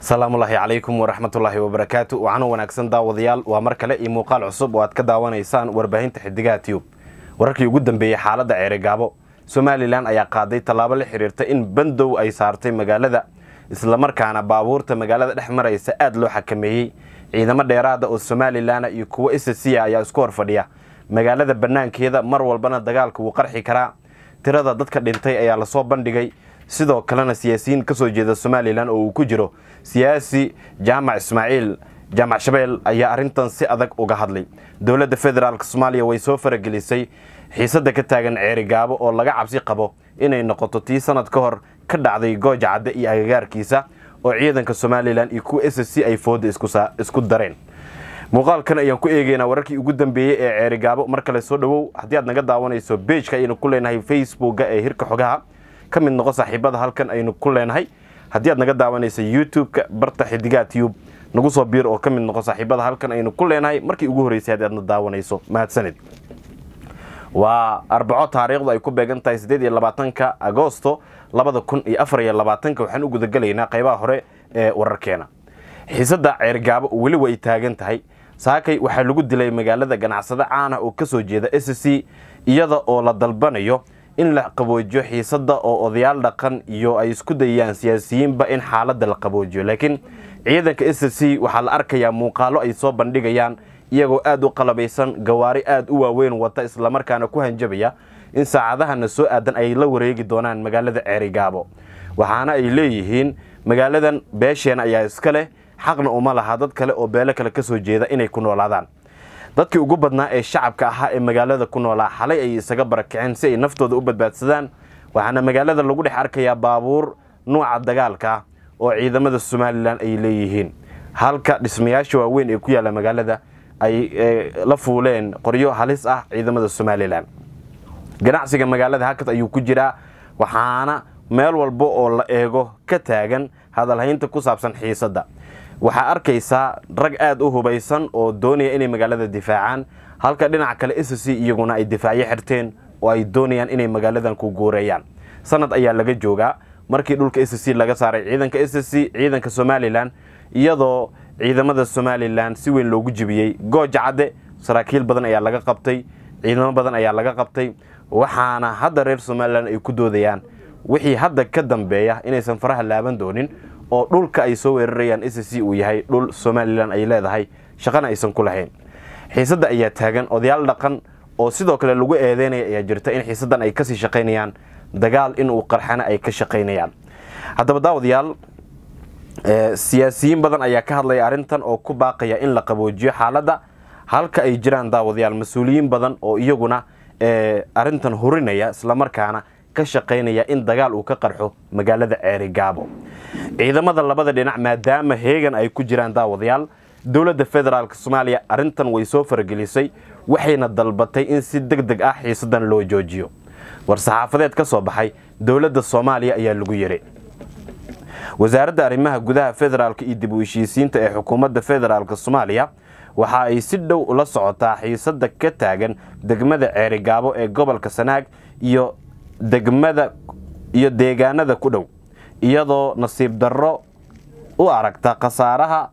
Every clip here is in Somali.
asalaamullaahi calaykum waraxmatullaahi wabarakaatu waxaana wanaagsan daawadayaal waa mar kale iyo muuqaal cusub oo aad ka daawanaysaan warbaahinta xidigaha tiyub wararkii ugu dambeeyey xaaladda ceerigaabo somalilan ayaa qaaday tallaabo la xiriirta in bandow ay saartay magaalada islamarkaana baabuurta magaalada dhex maraysa aada loo xakameeyey ciidamo dheeraada oo somalilan iyo kuwo isasiya ayaa isku hor fadhiya magaalada bannaankeeda mar walbana dagaalka wuu qarxi karaa tirada dadka dhintay ayaa lasoo bandhigay sidoo kalena siyaasiyiin ka soo jeeda somalilan oo uu ku jiro siyaasi jaamac ismaaciil jaamac shabeel ayaa arrintan si adag uga hadlay dowladda federaalk soomaaliya way soo faragelisay xiisadda ka taagan ceerigaabo oo laga cabsi qabo inay noqoto tii sanad ka hor ka dhacday gooja cadde iyo agagaarkiisa oo ciidanka somalilan iyo kuwa s c ay fooda isku dareen muuqaalkan ayaan ku eegeynaa wararkii ugu dambeeyey ee ceerigaabo mar kale soo dhowow haddii aad naga daawanayso beejka ayaynu ku leenahay facebooka ee hirka xogaha ka mid noqo saaxiibada halkan aynu ku leenahay haddii aad naga daawanayso youtube-ka barta xidigaha tube nagu soo biir oo ka mid noqo saaxiibada halkan aynu ku leenahay markii ugu horreysay haddii aadna daawanayso mahadsanid waa arbaco taariikhdu ay ku beegan tahay siddeed iyo labaatanka agosto labada kun iyo afar iyo labaatanka waxaan u gudagelaynaa qaybaha hore ee wararkeena xiisadda ceergaabo weli way taagan tahay saakay waxaa lagu dilay magaalada ganacsado caana oo ka soo jeeda s c iyada oo la dalbanayo in la qaboojiyo xiisadda oo odayaal dhaqan iyo ay isku dayayaan siyaasiyiinba in xaaladda la qaboojiyo laakiin ciidanka s c waxaa la arkayaa muuqaalo ay soo bandhigayaan iyagoo aada u qalabaysan gawaari aada u waaweyn wata islamarkaana ku hanjabaya in saacadahana soo aadan ay la wareegi doonaan magaalada ceerigaabo waxaana ay leeyihiin magaaladan beesheena ayaa iska leh xaqna uma laha dad kale oo beelo kale ka soo jeeda inay ku noolaadaan dadkii ugu badnaa ee shacabka ahaa ee magaalada ku noolaa xalay ay isaga barakiceen si ay naftooda u badbaadsadaan waxaana magaalada lagu dhex arkayaa baabuur nuuca dagaalka ah oo ciidamada somalilan ay leeyihiin halka dhismayaasha waaweyn ee ku yaalla magaalada ay la fuuleen qoryo halis ah ciidamada somalilan ganacsiga magaalada hakad ayuu ku jiraa waxaana meel walba oo la eego ka taagan hadalhaynta ku saabsan xiisadda waxaa arkaysaa rag aada u hubaysan oo doonaya inay magaalada difaacaan halka dhinaca kale s c iyaguna ay difaacyo xirteen oo ay doonayaan inay magaaladan ku guureeyaan sanad ayaa laga joogaa markii dhulka s c laga saaray ciidanka s c ciidanka somalilan iyadoo ciidamada somalilan si weyn loogu jibiyey gooja cadde saraakiil badan ayaa laga qabtay ciidamo badan ayaa laga qabtay waxaana hadda reer somalilan ay ku doodayaan wixii hadda ka dambeeya inaysan faraha laaban doonin oo dhulka ay soo weerarayaan s c uu yahay dhul somalilan ay leedahay shaqana aysan ku lahayn xiisadda ayaa taagan odayaal dhaqan oo sidoo kale lagu eedeynaya ayaa jirta in xiisaddan ay kasii shaqaynayaan dagaal inuu qarxana ay ka shaqaynayaan haddaba daawadayaal siyaasiyiin badan ayaa ka hadlaya arrintan oo ku baaqaya in la qaboojiyo xaaladda halka ay jiraan daawadayaal mas-uuliyiin badan oo iyaguna arrintan hurinaya islamarkaana ka shaqaynaya in dagaal uu ka qarxo magaalada ceerigaabo ciidamada labada dhinac maadaama heegan ay ku jiraan daawadayaal dowladda federaalk soomaaliya arrintan way soo faragelisay waxayna dalbatay in si deg deg ah xiisadan loo joojiyo war-saxaafadeed ka soo baxay dowladda soomaaliya ayaa lagu yiri wasaaradda arrimaha gudaha federaalk iyo dib u heshiisiinta ee xukuumadda federaalk soomaaliya waxa ay si dhow ula socotaa xiisadda ka taagan degmada ceerigaabo ee gobolka sanaag iyo degmada iyo deegaanada ku dhow iyadoo nasiib darro u aragta khasaaraha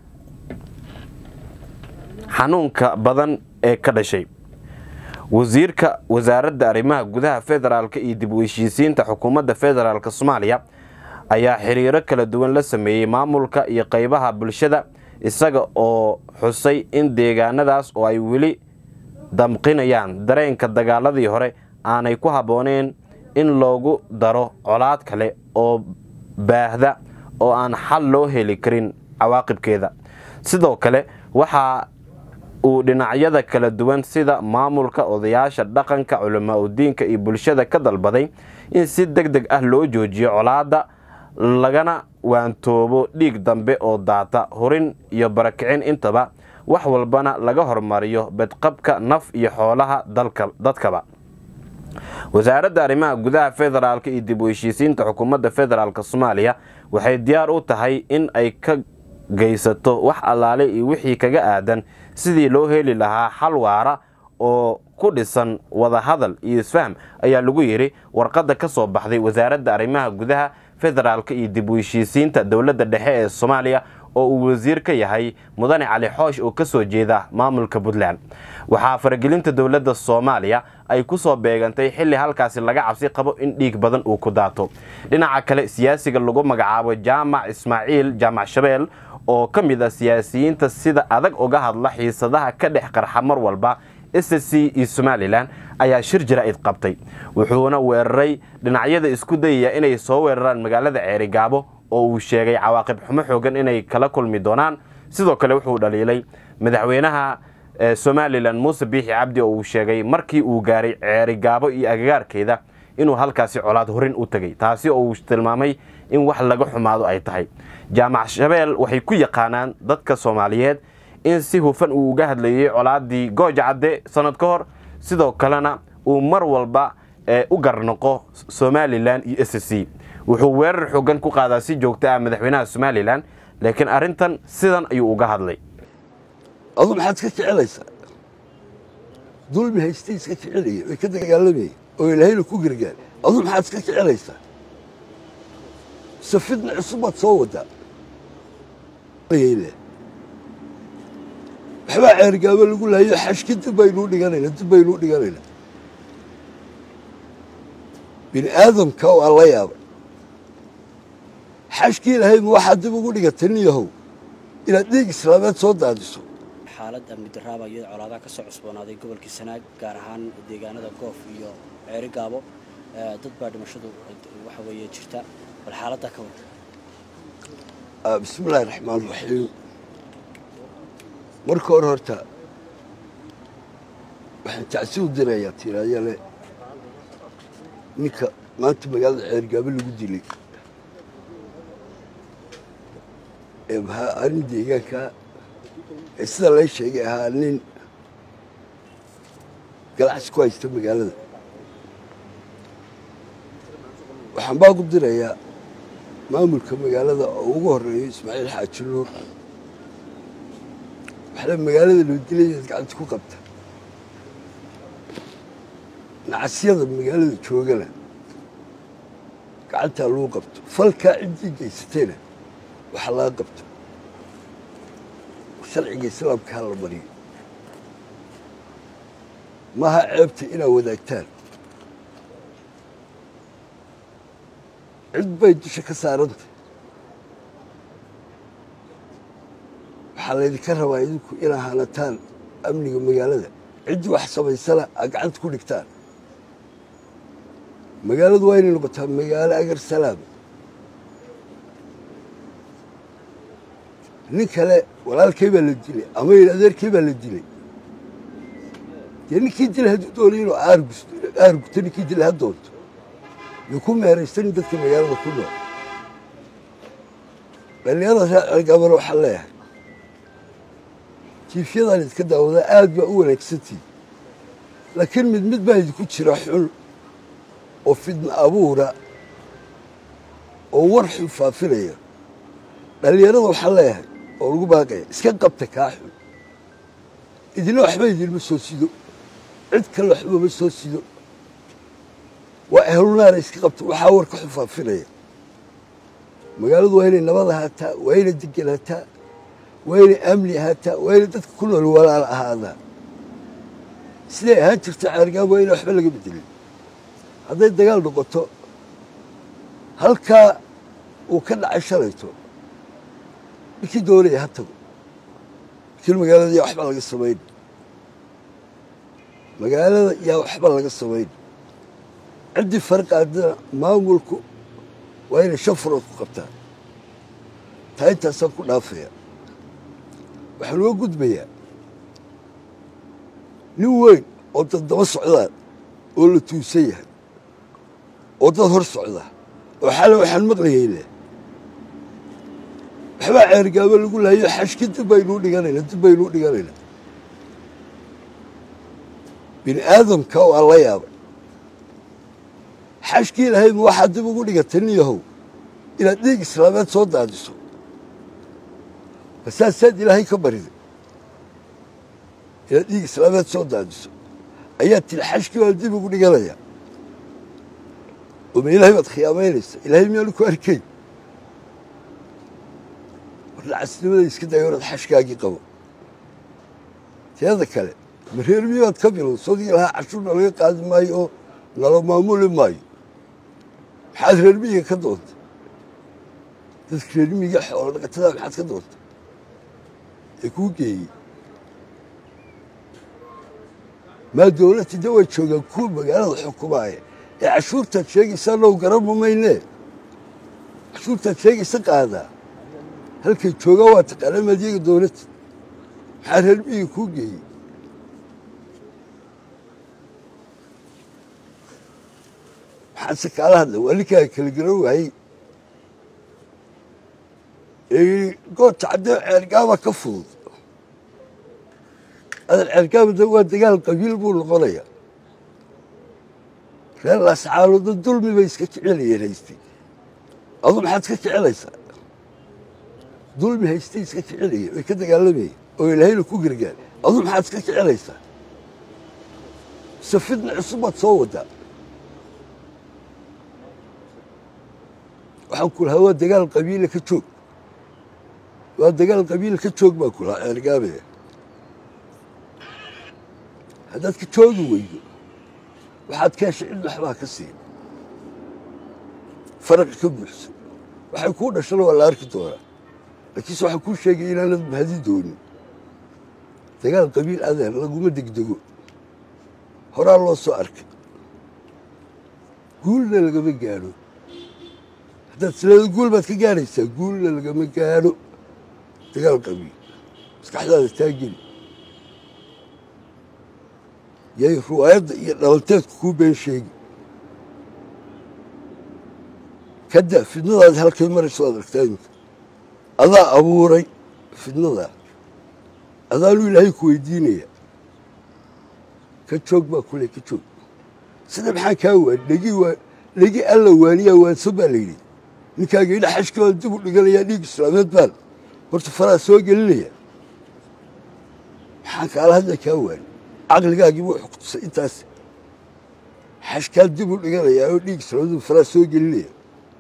xanuunka badan ee ka dhashay wasiirka wasaaradda arrimaha gudaha federaalk iyo dib u heshiisiinta xukuumadda federaalk soomaaliya ayaa xiriiro kala duwan la sameeyey maamulka iyo qaybaha bulshada isaga oo xusay in deegaanadaas oo ay weli damqinayaan dareenka dagaaladii hore aanay ku habbooneen in loogu daro colaad kale oo baahda oo aan xal loo heli karin cawaaqibkeeda sidoo kale waxa uu dhinacyada kala duwan sida maamulka odayaasha dhaqanka culamaa udiinka iyo bulshada ka dalbaday in si deg deg ah loo joojiyo colaadda lagana waantoobo dhiig dambe oo daata hurin iyo barakicin intaba wax walbana laga hormariyo bedqabka naf iyo xoolaha dadkaba wasaaradda arrimaha gudaha federaalk iyo dib u heshiisiinta xukuumadda federaalk soomaaliya waxay diyaar u tahay in ay ka geysato wax allaale iyo wixii kaga aadan sidii loo heli lahaa xal waara oo ku dhisan wadahadal iyo isfaham ayaa lagu yidhi warqadda ka soo baxday wasaaradda arrimaha gudaha federaalka iyo dib u heshiisiinta dowladda dhexe ee soomaaliya oo uu wasiir ka yahay mudane cali xoosh oo kasoo jeeda maamulka puntland waxaa faragelinta dowladda soomaaliya ay ku soo beegantay xilli halkaasi laga cabsi qabo in dhiig badan uu ku daato dhinaca kale siyaasiga lagu magacaabo jaamac ismaaciil jaamac shabeel oo ka mid ah siyaasiyiinta sida adag uga hadla xiisadaha ka dhex qarxa mar walba s c iyo somalilan ayaa shir jaraa'id qabtay wuxuuna weeraray dhinacyada isku dayaya inay soo weeraraan magaalada ceerigaabo oo uu sheegay cawaaqib xumo xoogan inay kala kulmi doonaan sidoo kale wuxuu dhaliilay madaxweynaha somalilan muuse biixi cabdi oo uu sheegay markii uu gaaray ceerigaabo iyo agagaarkeeda inuu halkaasi colaad horin u tegay taasi oo uu tilmaamay in wax laga xumaado ay tahay jaamac shabeel waxay ku yaqaanaan dadka soomaaliyeed in si hufan uu uga hadlayay colaadii gooja cadde sanad ka hor sidoo kalena uu mar walba u garnoqo somalilan iyo s c wuxuu weerar xoogan ku qaadaa si joogta ah madaxweynaha somalilan laakiin arrintan sidan ayuu uga hadlay adu maxaad ka jecelaysaa dulmi haystay iska jecelaya way ka dagaalamaya oo ilaahayna ku gargaar adu maxaad iska jecelaysaa safidna cusub baad soo wadaa waxbaa ceergaabo lagu laayo xashki dib baynuu dhiganayna dib baynuu dhiganayna bini aadamka waa la yaabay xashkii ilaahay ma waxaad dib ugu dhigatay nin yahow inaad dhiig islaameed soo daadiso xaalad amni daraaba iyada colaadaha ka soo cusboonaaday gobolkii sanaag gaar ahaan deegaanada goof iyo ceeri gaabo dad baa dhimashadu waxa weeye jirta bal xaaladdaa ka wada bismi illaahi raxmaan raxiim marka hore horta waxaan tacsi u dirayaa tiraayale ninka maanta magaalada ceergaabo lagu dilay ee maxaa arrin deegaanka ee sida lay sheegay ahaa nin galacsi ku haysta magaalada waxaan baa ku dirayaa maamulka magaalada oo ugu horeeyo ismaaciil xaaji nuur waxle magaalada loo dilayaad gacanta ku qabta nacasyada magaalada joogana gacantaa lagu qabto falkaa ciddii geysatayna waxa laga qabto sharciga islaamka ha la mariyo maha ceebta inaad wadaagtaan cid bay dusha ka saarantay waxaa laydinka rabaa idinku inaa hanataan amniga magaalada ciddii wax samaysana aad gacanta ku dhigtaan magaaladu waa inay noqotaa magaalo agar salaama nin kale walaalkay baa la dilay ama yidhi adeerkay baa la dilay dee ninkii dilay hadduu doonay inuu aarguto ninkii dilay ha doonto yuu ku meeraysanin dadka magaalada ku nool dhallinyarada reer cergaabana waxaan leeyahay jiifyadan idinka daawadaa aad baa u wanaagsantii laakiin mid mid baa idinku jira xun oo fidna abuura oo war xun faafinaya dhallinyarada waxaan leeyahay oo lagu baaqaya iska qabta kaa xun idina waxba idinma soo sido cid kale waxba ma soo sido waa ehlunaana iska qabta waxaa war ka xun faafinaya magaaladu waa inay nabad ahaataa waa inay degan ahaataa waa inay amni ahaataa waa inay dadka ku nool walaal ahaadaa siday ahaan jirta ceergaab waa ina waxba laga bedelin hadday dagaal noqoto halkaa uu ka dhacay shalayto ninkii doonaya ha tago laakiin magaalada yaa waxba laga samayn magaalada yaa waxba laga samayn ciddii farqaadana maamulku waa inay shan furood ku qabtaan taa intaasaan ku dhaafaya waxaan uga gudbayaa nin weyn oo dad daba socdaan oo la tuusan yahay oo dad hor socda oo xale waxaan maqlayayna waxbaa ceergaabo lagu laayo xashki dib baynuu dhiganayna dib baynuu dhiganayna bini aadamka waa la yaabay xashkii ilaahay ma waxaad dib ugu dhigatay nin yahow inaad dhiig islaameed soo daadiso masaasaad ilaahay ka bariday inaad dhiig islaameed soo daadiso ayaa tiri xashkii baan dib ugu dhiganaya oma ilaahay baad khiyaamaynaysa ilaahay miyaanu ku arkay warnacasnimada iska dayo orad xashkaagii qabo teeda kale ma reer miyaad ka bilow sodii lahaa cashuurna laga qaadi maayo oo nala maamuli maayo maxaad reer miyiga ka doontay dadka reer miyiga xoolo dhaqatada maxaad ka doontay ee kuu geeyey maa dowladda de way joogaan kuwa magaalada xukumaaya ee cashuurtaad sheegaysaa now garanma maynee cashuurtaad sheegaysa qaadaa halkay joogaan waa taqaanaa maadyaga dowladda maxaa reer miyiga kuu geeyey maxaadse kaala hadlay waa ninkaa kala garan waayey goorta caddee ceergaaba ka fudud adan ceergaabada waa dagaal qabiil buu noqonaya reer laascaalooda dulmi bay iska kicinayeen haystay adu maxaad ka kicinaysaa dulmi haystay iska kicinayeen way ka dagaalamayeen oo ilaahayna ku gargaar adu maxaad iska kicinaysaa mise fidna cusub baad soo wadaa waxaan ku lahaa waa dagaal qabiila ka joog waa dagaal qabiila ka joog baan ku lahaa ceergaabe haddaad ka joogi weydo waxaad ka heshay cid waxbaa ka siin faraqa ka buuxsan waxay kuu dhashana waa la arki doonaa laakiinse waxaan kuu sheegay inaanad mahadi doonin dagaal qabiil adeer laguma degdego horaa loo soo arkay guulna lagama gaadho haddaad sileeda guul baad ka gaadhaysaa guulna lagama gaadho dagaal qabiil maskaxdaada taageli yay ruwaayadda iyo dhalanteedku kuu been sheegi kada fidnadaadi halkay marayso waad aragtaa iminka adaa abuuray fidnadaa adaanuu ilaahay ku weydiinaya ka joog baa kule ka joog sida maxaa kaa waan dhegi waa dhegi alla waaniyaa waanso baa la yidhi ninkaaga idha xashka baan dib u dhiganayaa dhiig islaameed baan horta faraa soo gelinaya maxaan kaala hadla kaa waani caqligaagii buu xukutusay intaas xashkaa dib u dhiganayaa oo dhiig islaameed faraa soo gelinaya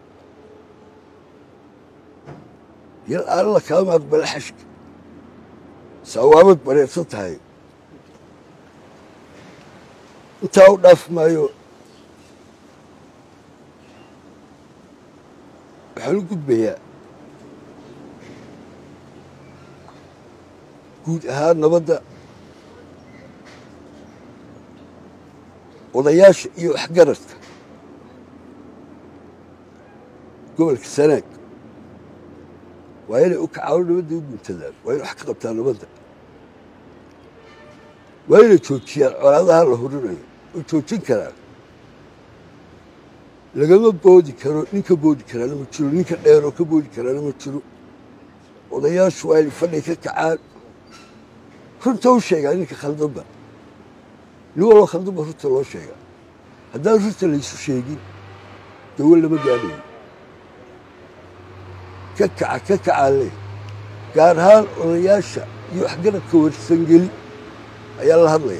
yal alla kaama aqbala xashka saawaamad bareersan tahay intaa u dhaaf maayo waxaan u gudbayaa guud ahaan nabadda odayaasha iyo waxgaradka gobolka sanaag waa inay u kacaan nabadda u guntadaan waa inay wax ka qabtaan nabadda waa inay joojiyaan colaadaha la horinayo oo joojin karaan lagama boodi karo ninka boodi karaana ma jiro ninka dheeroo ka boodi karaana ma jiro odayaashu waa inay fadhiga ka kacaan runta u sheegaa ninka khaldanba nin waloo khaldanba runta loo sheegaa haddaan runta laysu sheegin dawo lama gaadhayo ka kaca ka kacaa le gaar ahaan odayaasha iyo waxgaradka warsangeli ayaa la hadlaya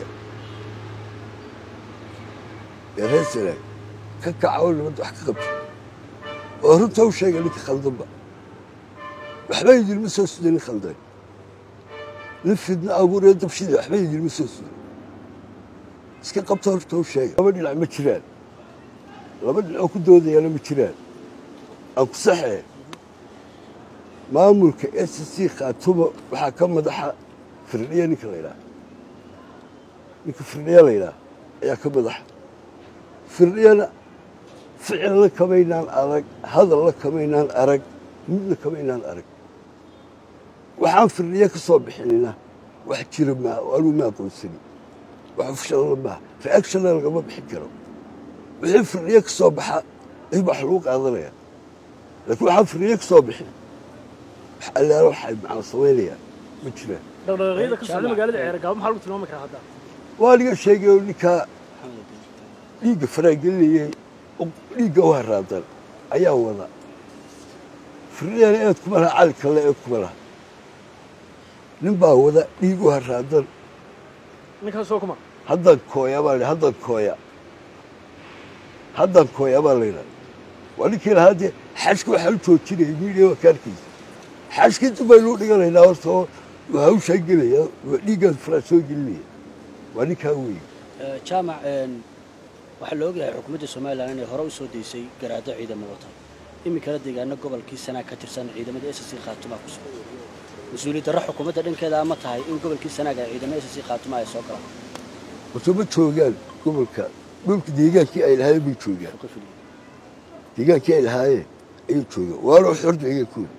ee reer sanaag ka kaca oo nabadda wax ka qabta oo runta u sheega ninka khaldanba waxba idinma soo suda nin khaldan nin fidna abuuree dabshida waxba idinma soo suda iska qabta horta u sheega laba dhinac ma jiraan laba dhinacoo ku doodayaana ma jiraan aan ku saxee maamulka s c khaatumo waxaa ka madaxa firdhiya ninka la ydhaha ninka firdhiya la ydhaha ayaa ka madaxa firdhiyana ficilna kamaynaan arag hadalna kamaynaan arag midna kamaynaan arag waxaan firdhiya ka soo bixinina wax jira maaha oo anuu ma aqoonsani wax ufshalna maaha reactionna lagama bixin karo wixii firdhiya ka soo baxa ay wax lagu qaadanaya laakiin waxaan firdhiya ka soo bixin wax allaala waxay macna samaynayaan ma jiraan dhaqdhaqaaqyada ka socda magaalada ceergaabo maxaa lagu tilmaami karaa hadda waa niga sheegay oo ninkaa dhiigga faraagelinayay oo dhiigga u haraadan ayaa wada firdhiyana eed kuma laha cali kalle eed kuma laha nin baa wada dhiig u haraadan ninkaas soo kuma haddan kooya baa haddan kooya haddaan kooyaa baa laydhaha waa ninkii lahaa dee xashka waxaa u joojinaya miidiya waa ka arkaysa xashkii dib baynu u dhiganaynaa horta oo waa hawshaa gelaya waa dhiiggaas faraa soo gelinaya waa ninkaa weeye Eh, jaamac een, waxaa la ogyahay xukuumadda somalilan inay hore u soo deysay garaado ciidamo wata iminkana deegaano gobolkii sanaag ka tirsan ciidamada s c khaatuma ku sugan mas-uuliyad darro xukuumadda dhankeeda ama tahay in gobolkii sanaag ay ciidamada s c khaatuma ay soo galaan horta ma joogaan gobolka dhulka deegaankii ay lahaayeen bay joogaan Ka fuliyo. deegaankii ay lahaayeen ayay joogaan waana xor deegaankooda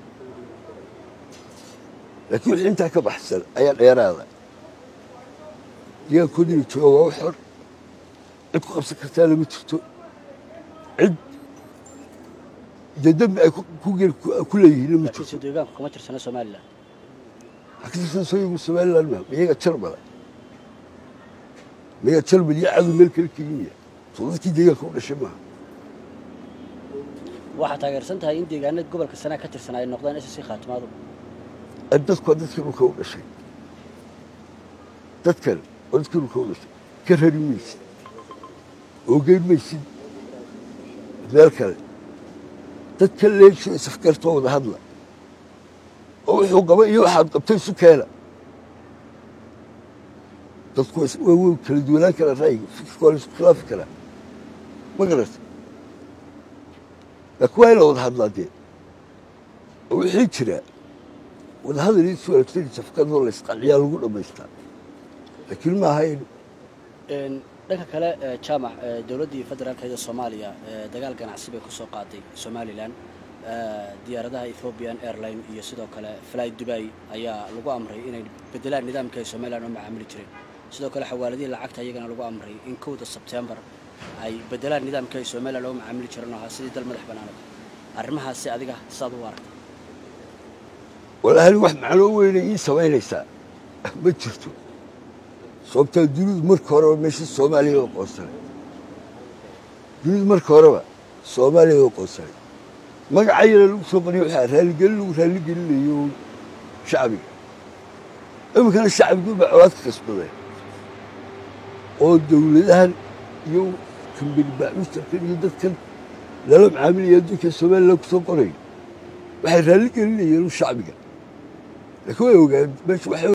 laakiin wixii intaa ka baxsan ayaa dheeraada deegaankooda inay joogaan waa u xor cid ku qabsan kartaana ma jirto cid dee dembi ay ku- ku gel- ku- ku leeyihiinna ma laakiin jirto si deegaanku kama tirsana somalilan haktirsan sooyigu somaliland ma miyaga jarmala miyaga jarmal iyo cadow meel kale keliya soo dadkii deegaanka u dhashay maaha waxaa taageersan tahay in deegaanada gobolka sanaag ka tirsan ay noqdaan s c khaatumaadu ay dadku waa dadkii dhulka u dhashay dadkan waa dadkii dhulka u dhashay ka rari maysid oo geyn maysid meel kale dadka leesho isafgartoo wada hadla oo wuxuu qaba iyo waxaad qabtay isu keena dadku waa is- waa way kala duwanaan karaa ra'yiga fikirka waa la isku khilaafi karaa ma garata laakiin waa in la wada hadlaa dee oo wixii jira wadahadal iyo isu wanaagsanaysa fikradoo la isqanciyaa lagu dhammaystaa laakiin ma ahayn Een, dhanka kale eh, jaamac eh, dowladdii federaalkeeda soomaaliya eh, dagaal ganacsi bay ku soo qaaday somalilan Eh, diyaaradaha ethiopian airline iyo sidoo kale fly dubai ayaa lagu amray inay bedelaan nidaamka ay somalilan u macaamili jireen sidoo kale xawaaladihii lacagta iyagana lagu amray in kowda sebtembar ay bedelaan nidaamka ay somalilan uga macaamili jireen oo ahaa sidii dal madax banaanad arrimahaasi adiga saad u aragta walaahi wax macnoo weynay ii samaynaysaa ma jirto sababtaa dunidu marka horeba meesha soomaaliya oo qoonsanay dunidu marka horeba soomaaliya oo qoonsanay magacayana lagu soo qoriyo waxaa raaligelin lagu raaligelinayo shacbiga iminkana shacbigu baa colaadka kasbaday oo dowladahan iyo kambani baacuustarkan iyo dadkan lala macaamilaya adduunka somaliland kusoo qorayo waxay raaligelinayeen shacbiga laakiin way ogaan meesha waxay